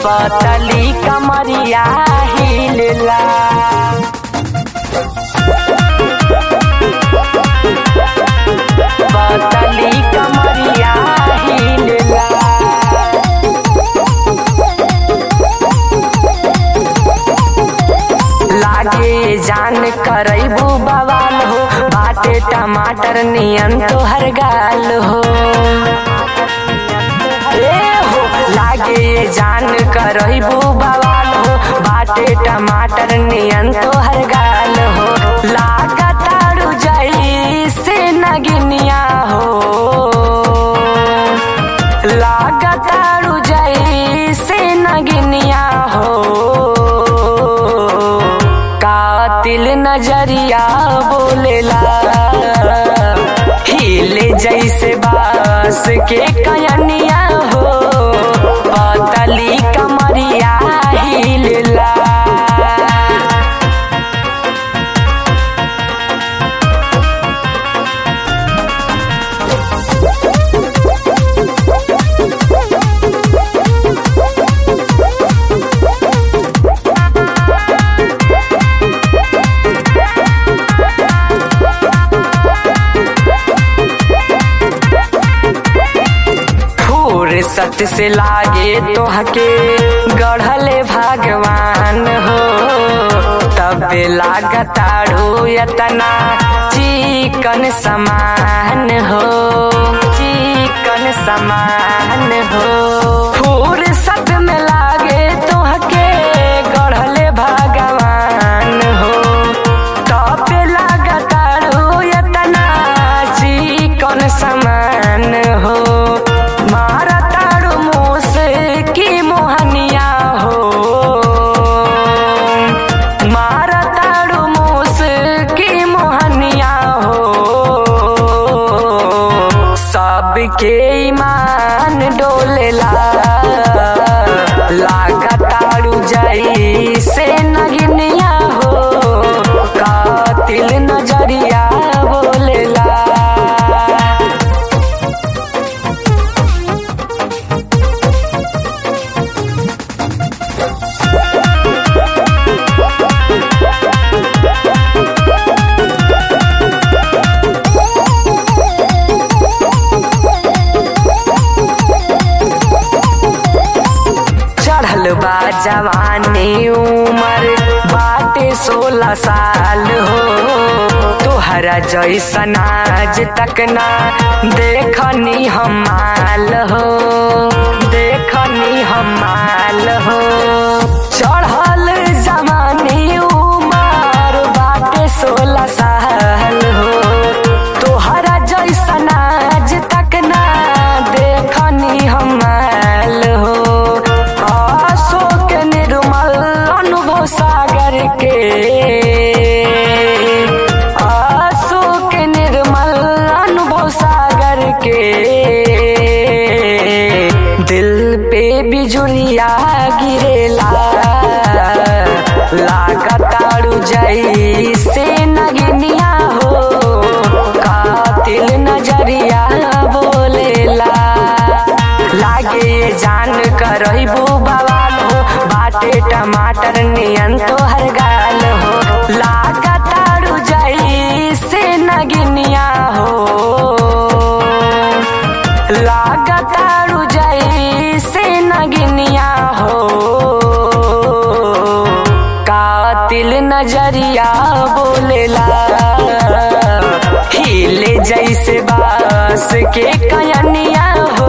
पतली कमरिया हिलला पतली कमरिया हिलला लागे जान करैबू बवाल हो बाटे टमाटर नियन तोहर गाल हो ए हो लागे जान करैबू बवाल हो बाटे टमाटर नियन तोहर गाल हो लागताड़ू जैसे नगिनिया हो लागताड़ू जैसे नगिनिया हो कातिल नजरिया बोलेला हिले जैसे बास के कयनिया हो पतली कमरिया हिलला फुर्सत से लागे तोहके गढ़ले भगवान हो तब लागताड़ू यतना चिकन समान हो चिकन समान हो फुर्सत में लागे तोहके गढ़ले भगवान हो तब लागताड़ू यतना चिकन समान हो मारा ताड़ू मुँह की मोहनिया हो मारा ताड़ू मुँह की मोहनिया हो सबके ईमान डोलेला लागताड़ू जैसे नगिनिया हो कातिल नजरिया बोलेला चढ़ल बा जवानी उमर बाटे सोलह साल हो तोहरा जैसन आज तक ना देखनी हम माल हो देखनी हम माल हो चढ़ल जवानी उमर बाटे सोलह साल हो तोहरा जैसन आज तक ना देखनी हम माल हो अशोक निर्मल अनुभव सागर के अशोक निर्मल अनुभव सागर के दिल पे बिजुलिया गिरेला लागताड़ू जैसे नगिनिया हो कातिल नजरिया बोलेला लागे जान करैबू बवाल हो बाटे टमाटर नियन तोहर गाल हो लागताड़ू जैसे नगिनिया हो लागताड़ू जैसे नगिनिया हो कातिल नजरिया बोलेला हिले जैसे बास के कयनिया हो